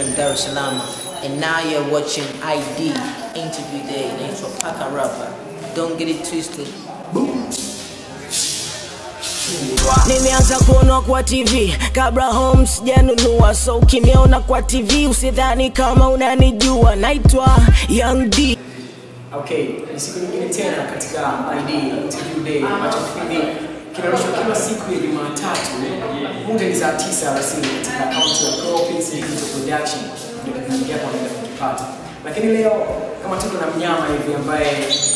in Dar es Salaam. And now you're watching ID Interview Day. Naitwa Paka Rapper. Don't get it twisted. Nimeanza kuonwa kwa TV kabla home sijanunua, so ukiniona kwa TV usidhani kama unanijua. Naitwa Young D. Okay, ni siku nyingine tena katika ID Interview Day ambacho kipindi kinarushwa kila siku ya Jumatatu muda ni saa 9 alasiri katika akaunti ya Propins Digital Production, ndio kipindi yako unaenda kukipata. Lakini leo kama tuko na mnyama hivi ambaye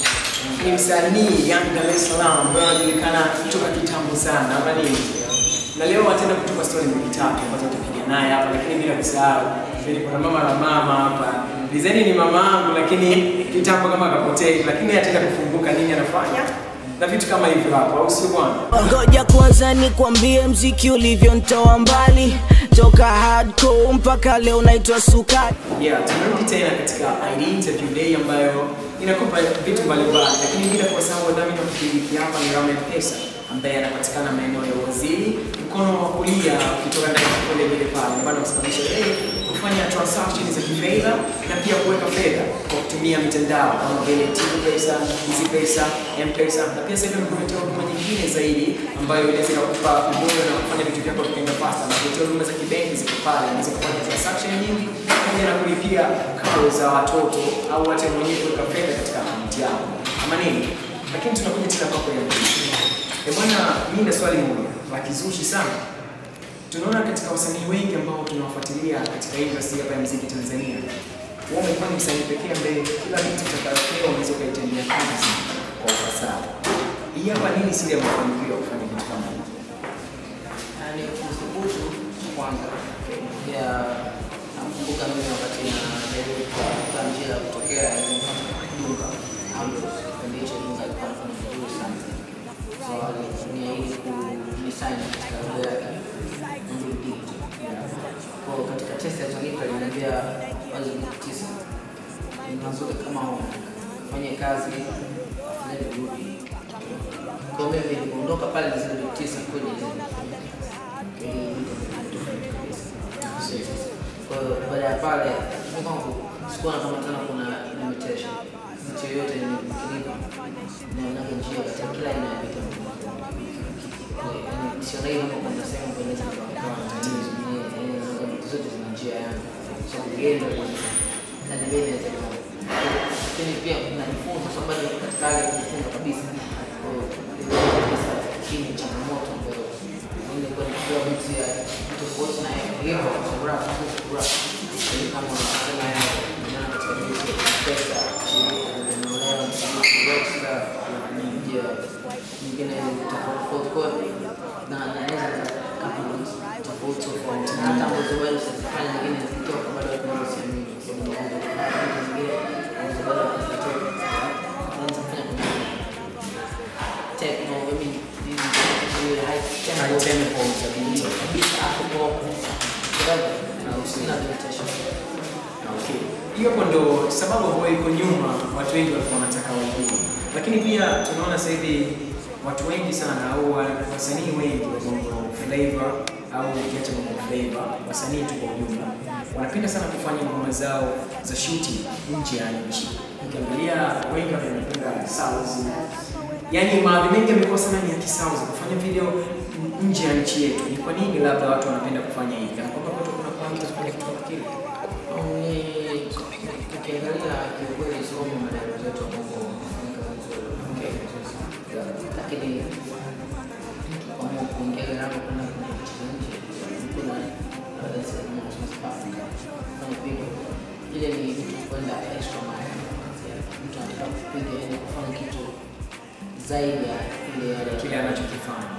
ni msanii Young Dar es Salaam ambaye anajulikana kutoka kitambo sana ama nini, na leo ataenda kutupa story mbili tatu ambazo tutapiga naye hapa, lakini bila kusahau vile kuna mama na mama hapa. Dizeni ni mama yangu, lakini kitambo kama akapotea, lakini ataenda kufunguka nini anafanya na vitu kama hivyo hapo, au sio bwana? Ngoja kwanza nikwambie mziki ulivyonitoa mbali toka hardcore mpaka leo naitwa sukari. Yeah, tumerudi tena katika ID Interview Day ambayo inakupa vitu mbalimbali, lakini bila kuwasahau wadhamini wa kipindi hiki hapa ni Rama Pesa ambaye anapatikana maeneo ya Uwaziri, mkono wa kulia ukitoka ndani ya kule vile pale, ambayo anakusababisha wewe kufanya transactions za kifedha na pia kuweka fedha kwa kutumia mitandao kama vile Tigo Pesa, Easy Pesa, M-Pesa na pia sasa hivi amekuletea huduma nyingine zaidi ambayo inaweza kukupa ubora na kufanya vitu vyako vikaenda fast na kuletea huduma za kibenki ziko pale, unaweza kufanya transaction nyingi pamoja na kulipia karo za watoto au hata mwenyewe kuweka fedha katika akaunti yako ama nini. Lakini tunakuja tena kwako ya mwisho. Eh bwana, mimi na swali moja la kizushi sana. Tunaona katika wasanii wengi ambao tunawafuatilia katika industry hapa ya muziki Tanzania, wao wamekuwa ni msanii pekee ambaye kila kitu utakayopewa unaweza ukaitendea kazi kwa ufasaha. Hii hapa nini siri ya mafanikio ya kufanya kitu kama hiki? Yani kuthubutu kwanza. Ya nakumbuka mimi wakati najaribu kutafuta njia ya kutokea Dunga Ambrose, kipindi hicho Dunga alikuwa anafanya vizuri sana. So alitumia ili kudesign katika lugha yake Andrew D. Kwa hiyo katika test alionipa aliniambia wazo ni tisa. Ninazuri kama fanye kazi afanye vizuri. Kwa hiyo mimi niliondoka pale na zile tisa kwenye zile kwa hiyo baada ya pale mimi kwangu sikuona kama tena kuna limitation. Mtu yoyote nikinipa naonaga njia katika kila aina ya vitu. Yaani siona hii kama kuna sehemu ambayo inaweza kuwa na tatizo. Eh, eh, vitu zote zina njia yake. So kuenda na ndio inaweza kuwa. Lakini pia najifunza sababu bado niko katika hali ya kujifunza kabisa. Kwa hiyo kabisa hii ni changamoto ambayo nilikuwa nikiwa vitu ya tofauti na hivyo kwa sababu rap rap ni kama unasema na katika vitu pesa shirika linaendelea msamaha rockstar na njia nyingine tofauti tofauti kwa hiyo na naweza kama tofauti tofauti na hata ambazo bado sizifanya nyingine zikitoka bado bado siamini kwa sababu naweza kufanya vitu vingine ambazo bado hazijatoka naweza kufanya kwenye techno I mean hizi high tempo High tempo za beat. kabisa hapo kwa whatever na usina limitation Okay. Hiyo hapo ndo sababu ambayo iko nyuma watu wengi walikuwa wanataka wajue. Lakini pia tunaona sasa hivi watu wengi sana au wa- wasanii wengi wa bongo flavor au ukiacha bongo flavor, wasanii tu kwa ujumla wanapenda sana kufanya ngoma zao za shooting nje ya nchi. Ukiangalia wengi wanapenda South. Yaani maadhi mengi yamekuwa sana ni ya kisauzi kufanya video nje ya nchi yetu. Ni kwa nini labda watu wanapenda kufanya hivi? Kana kwamba kwetu kuna kwa mtu kufanya kitu kama kile. ni ukiangalia kiukweli somo madaro zetu wa bongo Okay. lakini mtu kama kuingia gharama kwenda kwenye nchi za nje kuna labda sehemu ya South Africa kufanya video ile ni mtu kwenda extra mile mtu anataka kupiga yani kufanya kitu zaidi ya ile yale Kile anachokifanya.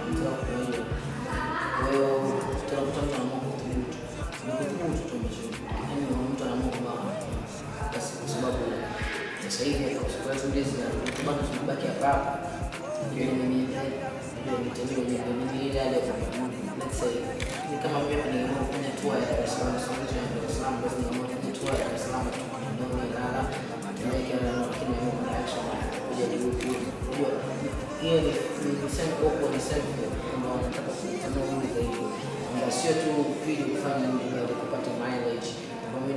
kwa hiyo tunakuta mtu anaamua kuthubutu ni kuthubutu tu ambacho yani mtu anaamua kwamba basi kwa sababu sasa hivi hata kwa sababu hizi bado tunabaki hapa hapa ndio ni ni ndio mitandao yenyewe ni ni ile ile let's say ni kama mimi hapa ningeamua kufanya tour ya Dar es Salaam sasa hivi ya Dar es Salaam basi ningeamua kufanya tour ya Dar es Salaam tu ndio ni lala tunaweka na lakini mimi kuna action kuja juu kujua hiyo ni ni same kwa ni same ambao nataka kutanua zaidi na sio tu video kufanya ndio kupata mileage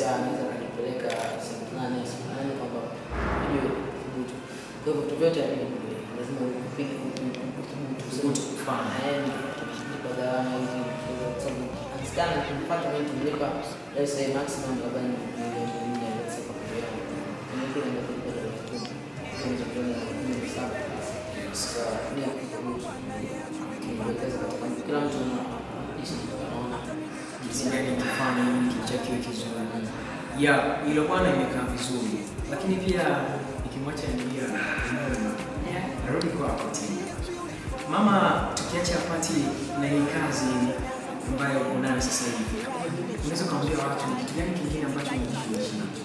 anaweza akajipeleka sehemu fulani sehemu fulani kwamba ujue kuthubutu. Kwa hivyo vitu vyote havijabadilika, lazima upige kuthubutu. Kuthubutu kufanya. Eh, nilipa gharama hizi kwa sababu akisikana nikipata mimi nilipa let's say maximum labda ni milioni nne let's say kwa video yangu. Kwenye kile ndio kulipa dola kumi. Kwenye video yangu ni saba. Sasa ni kuthubutu. Kiwekeza katika kila mtu ana jinsi anaona jinsi gani kifanya ili kitu chake kiwe kizuri. Ya, hilo bwana imekaa vizuri, lakini pia ikimwacha ingia narudi kwako tena. Mama, tukiacha pati na hii kazi ambayo uko nayo sasa hivi, unaweza ukaambia watu ni kitu gani kingine ambacho unajishughulisha nacho?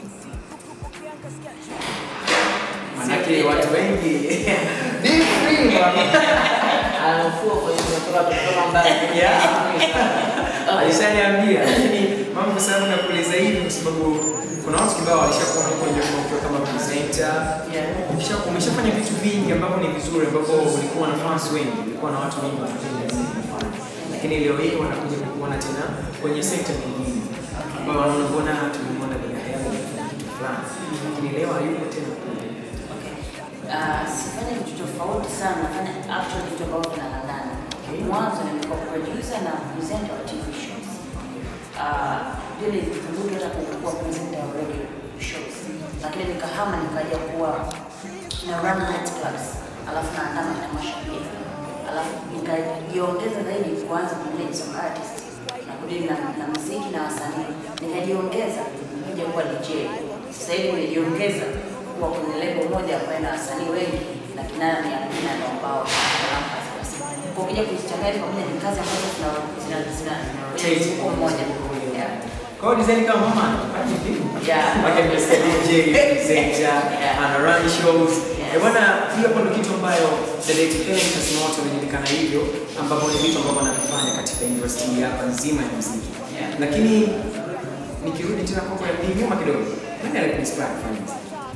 Manake watu wengi Be free bwana. Anafua kwa hiyo tunatoka kutoka mbali. Yeah. alishaniambia, lakini mama, kwa sababu nakuuliza hivi kwa sababu kuna watu kibao walishakuwa huko nje kama ukiwa kama presenter Yeah. Umesha- umeshafanya vitu vingi ambavyo ni vizuri ambavyo ulikuwa na fans wengi, ulikuwa na watu wengi wanapenda vile unafanya. Lakini leo hii wanakuja kukuona tena kwenye sekta nyingine ambao wanaona mbona tulimwona bila hela amefanya kitu fulani, lakini leo hayupo tena kule. Ah, sifanyi vitu tofauti sana, nafanya actually vitu ambavyo vinalandana. Mwanzo nimekuwa producer na presenter wa TV shows. Ah, Vile nilikumbuka hata kuwa presenter wa radio shows, lakini nikahama nikaja kuwa na run night clubs, alafu naandaa matamasha pia, alafu nikajiongeza zaidi kuanza kumanage some artist na kudili na, na muziki na wasanii, nikajiongeza kuja kuwa DJ. Sasa hivi nimejiongeza kuwa kwenye level moja ambayo ina wasanii wengi na kinana ni Amina na ambao wanafahamu kazi basi. Kwa ukija kuzichanganya pamoja ni kazi ambazo zina zina zina Chase. zina mmoja. Yeah. Kwa hiyo design kama mama anafanya vipi? Yeah. Wake Mr. DJ, presenter, Yeah. ana run shows. Yes. Eh, bwana, hiyo hapo ndio kitu ambayo The Late Ellen Kassim watu wanajulikana hivyo ambapo ni vitu ambavyo wanavifanya katika industry hapa nzima ya muziki. Yeah. Lakini nikirudi tena kwako ya pili nyuma kidogo. Nani alikuinspire kufanya muziki?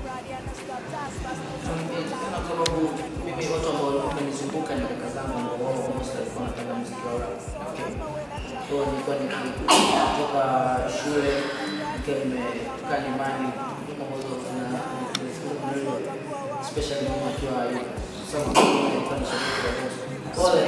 Kwa sababu mimi watu ambao walikuwa wamenizunguka ni kaka zangu ambao wao most walikuwa wanapenda muziki wa rap. Okay. Kwa hiyo nilikuwa nikitoka shule nikiwa nimekaa nyumbani nyuma ambazo kuna kuna radio especially mama akiwa yuko. Sasa nilikuwa ni shabiki wa gospel. Pole.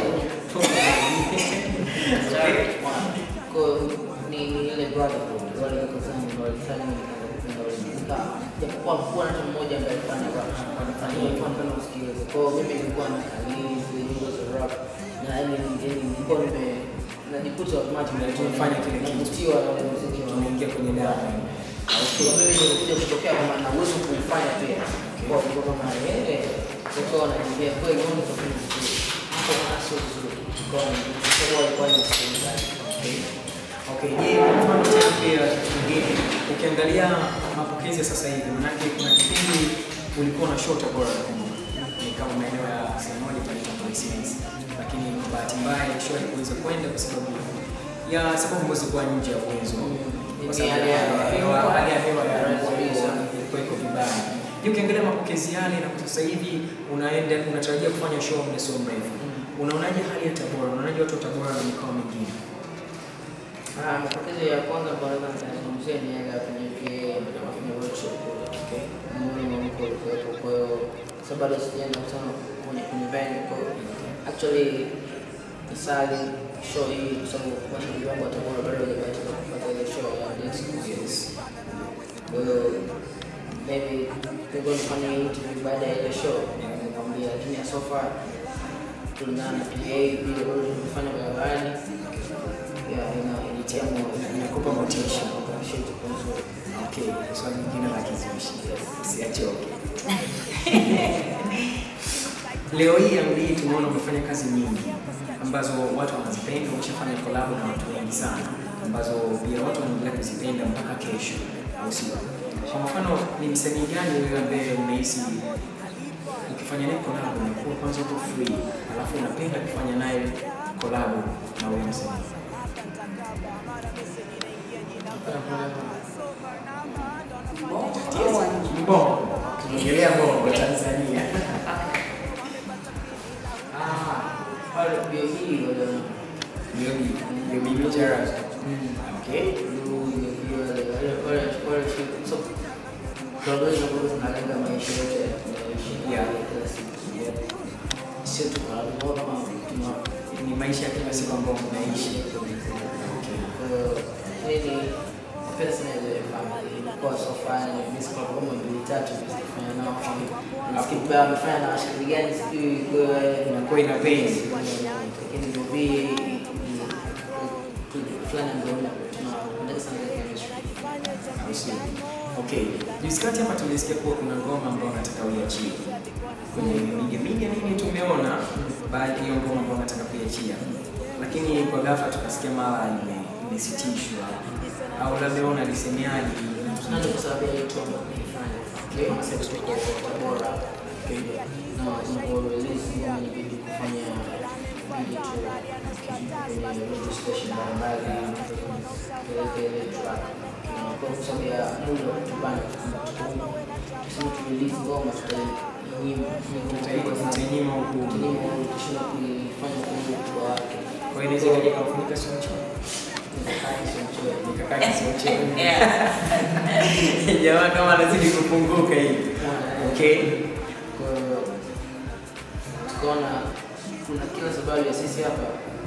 Kwa hiyo ni ni ile brotherhood wale kaka zangu ndio walifanya nikaanza kupenda ule muziki. Japokuwa kuwa na mtu mmoja ambaye alikuwa anafanya anafanya hivyo anapenda kusikiliza. Kwa hiyo mimi nilikuwa na kalizi zile nyimbo za rap na yani yani nilikuwa nime najikuta automatically Tumefanya kile kitu. navutiwa na ule muziki wa Tunaingia kwenye damu. kwa mimi nilikuja kutokea kwamba na uwezo kuufanya pia. Kwa hiyo kama yeye kwa anajiambia kweli wewe unafanya vizuri. Kwa maana sio vizuri. Kwa hiyo kwa alikuwa ni msikilizaji. Okay, je, kwa mfano tena pia kitu kingine ukiangalia mapokezi ya sasa hivi, manake kuna kipindi ulikuwa na show Tabora nakumbuka. Ni kama maeneo ya sehemu moja panaitwa Christmas. Lakini kwa bahati mbaya ile show haikuweza kwenda kwa sababu ya sababu ambazo kuwa nje ya uwezo. Kwa sababu hali ya hewa. ya hali ya hewa ya Kabisa. ilikuwa iko vibaya. Je, ukiangalia mapokezi yale na kwa sasa hivi unaenda unatarajia kufanya show muda sio mrefu. Unaonaje hali ya Tabora? Unaonaje watu wa Tabora na mikoa mingine? Ah, mapokezi ya kwanza ambayo naweza nikazungumzia ni yale ya kwenye VA ambayo tunafanya workshop kule. Okay. Mimi na mko ulikuwepo, kwa hiyo sasa bado sijaenda kutana kwenye kwenye venue, kwa hiyo actually nisali show hii kwa sababu mashabiki wangu wa Tabora bado hawajabahatika kupata ile show ya next Yes. Kwa hiyo maybe tulikuwa nifanye interview baada ya ile show, nikamwambia, lakini so far kulingana na PA vile bado tumefanya barabarani, yeah, ina initia moyo, Inakupa motisha. appreciate kwa nzuri. Okay, swali lingine la kizushi. Usiachoke. Leo hii Amri tumeona umefanya kazi nyingi ambazo watu wanazipenda, umeshafanya collab na watu wengi sana ambazo pia watu wanaendelea kuzipenda mpaka kesho, au sio? Kwa mfano, ni msanii gani wewe ambaye unahisi ukifanya naye collab unakuwa kwanza uko free, alafu unapenda kufanya naye collab na wewe msanii? Bongo au nje? Bongo. Tunaongelea Bongo Tanzania. Ah, pale PA hii wale Ndio ndio bibi Gerard. Okay. Lu, ile- ile- wale- wale Klabu hizo ambazo zinalenga maisha yote tunayoishi Yeah. ya kila siku. Sio tu klabu bora kama tuna Ni maisha ya kila siku ambayo mnaishi. Kwa hiyo mimi napenda sana ile family. Ilikuwa so far ni miss club kama mbili tatu zilifanya nao family. Nafikiri pia wamefanya na washiriki gani sijui kwa Inakuwa ina pain. lakini movie fulani ndio tunapenda sana ile chemistry. Au sio? Okay. Juzi kati hapa tulisikia kuwa kuna ngoma ambayo nataka uiachie. Kwenye media media nini tumeona baadhi ya ngoma ambayo nataka kuiachia. Lakini kwa ghafla tukasikia mara ime imesitishwa. Au labda wewe unalisemeaje? Nani kwa sababu ya hiyo tour ambayo tunaifanya. Okay, sasa tuko Tabora. Okay. Na tunapo release ngoma inabidi kufanya video tour kwenye radio station mbalimbali kupeleka ile track. Na kwa sababu ya muda wa kutubana tuseme tu release ngoma tutainyima Utainyima huku. tutainyima tushinda kuifanya kwa muda wake. Kwa hiyo inaweza ikaja kufunika sio mchoyo. Nikakati sio mchoyo. Mikakati sio mchoyo. Yeah. Jamaa kama anazidi kupunguka hivi. Okay. Kwa hiyo tukaona kuna kila sababu ya sisi hapa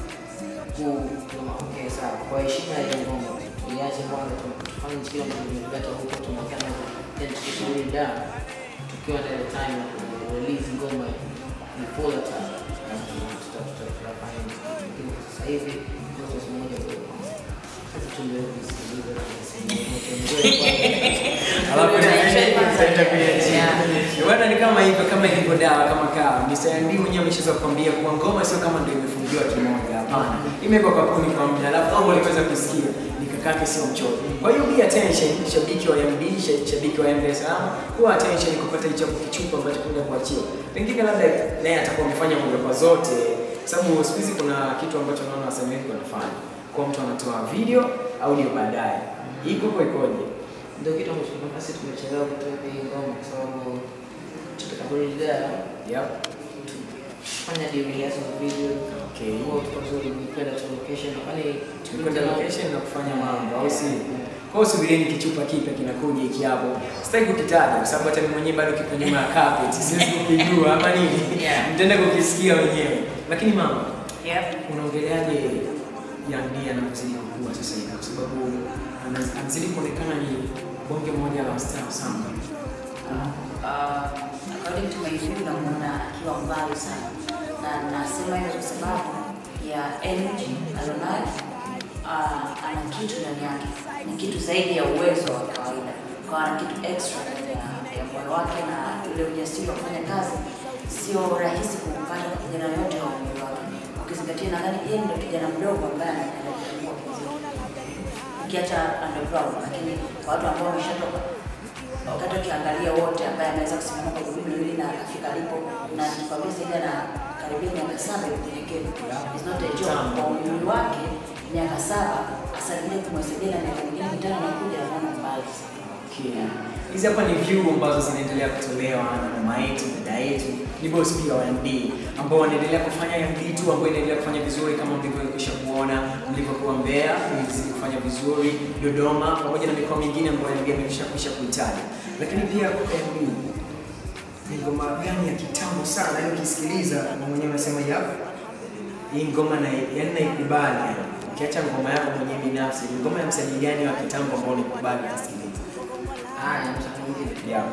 kusema okay, sawa, kwa heshima ya ngoma tuiache kwanza, tu- tufanye kile ambacho tumeleta huko, tunaonekana then tukisubiri da tukiwa na ile time ya ku release ngoma ni full attack, tuta- tuta- tutafanya lakini kwa sasa hivi ndio sasa moja kwa moja. Sasa tuendelee kusikiliza na kusikiliza, tuendelee kwanza. Alafu tutaenda kuiachia. Bwana ni kama hivyo kama ilivyo dawa kama kawa. Mr. ND mwenyewe ameshaweza kukwambia kuwa ngoma sio kama ndio imefungiwa kimoja hapana. Imewekwa kapuni kwa muda alafu kama uliweza kusikia nikakake sio mchoyo. Kwa hiyo be attention shabiki wa MD, sha- shabiki wa MD Salaam, kuwa attention kupata hicho kichupa ambacho kuenda kuachiwa. Pengine labda naye atakuwa amefanya kwa zote kwa sababu siku hizi kuna kitu ambacho naona wasanii wengi wanafanya. Kwa mtu anatoa video audio baadaye. Iko kwa ikoje? ndio kitu ambacho kwa sisi tumechelewa kutoa hii ngoma kwa sababu tutakaporejea Yep. fanya ndio rehearsal video Okay. kwa tuko vizuri kwenda tu location kwani Tulikwenda location na kufanya mambo au si? Kwa hiyo subirieni kichupa kipya kinakuja hiki hapo. Sitaki kukitaja kwa sababu hata mimi mwenyewe bado kiko nyuma ya carpet. Siwezi kukijua ama nini. Yeah. Mtaenda kukisikia wenyewe. Lakini mama, Yep. unaongeleaje Young D anapozidi kukua sasa hivi kwa sababu ana- anazidi kuonekana ni bonge moja la star sana. Uh, according to my view namuona akiwa mbali sana na nasema hivyo kwa sababu ya energy alionayo. Uh, ana kitu ndani yake, ni kitu zaidi ya uwezo wa kawaida, kwa ana kitu extra ndani ya, ya moyo wake na ule ujasiri wa kufanya kazi. Sio rahisi kumpata kwa kijana yote wa umri wake, ukizingatia nadhani yeye ndio kijana mdogo ambaye anaendelea kufungua muziki ukiacha underground, lakini kwa watu ambao wameshatoka wakati ukiangalia wote ambaye ameweza kusimama kwa miguu miwili na akafika alipo, na nikwambia sasa na karibia miaka saba ya kunyenyekea, is not a joke. Kwa umri wake miaka saba asaidie kumwasaidia na miaka mingine mitano nakuja, naona mbali Okay. Hizi hapa ni view ambazo zinaendelea kutolewa na mama yetu, dada yetu, ni boss pia wa MD ambao wanaendelea kufanya MD tu ambayo inaendelea kufanya vizuri kama mlivyokwisha kuona mlivyokuwa Mbeya, ilizidi kufanya vizuri Dodoma, pamoja na mikoa mingine ambayo MD amekwisha kwisha kuitaja. Lakini pia kwa MD ni ngoma gani ya kitambo sana, yaani ukisikiliza na mwenyewe unasema ya hii ngoma na yaani naikubali. yani. Ukiacha ngoma yako mwenyewe binafsi, ni ngoma ya msanii gani wa kitambo ambao unaikubali kusikiliza? haya msanii mwingine Yeah.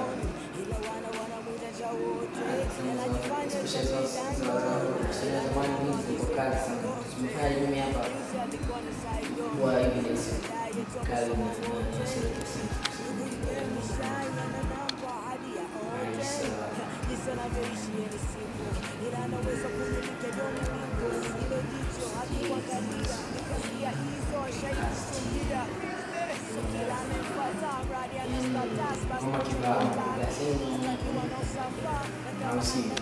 Ngoma kibao. Au si?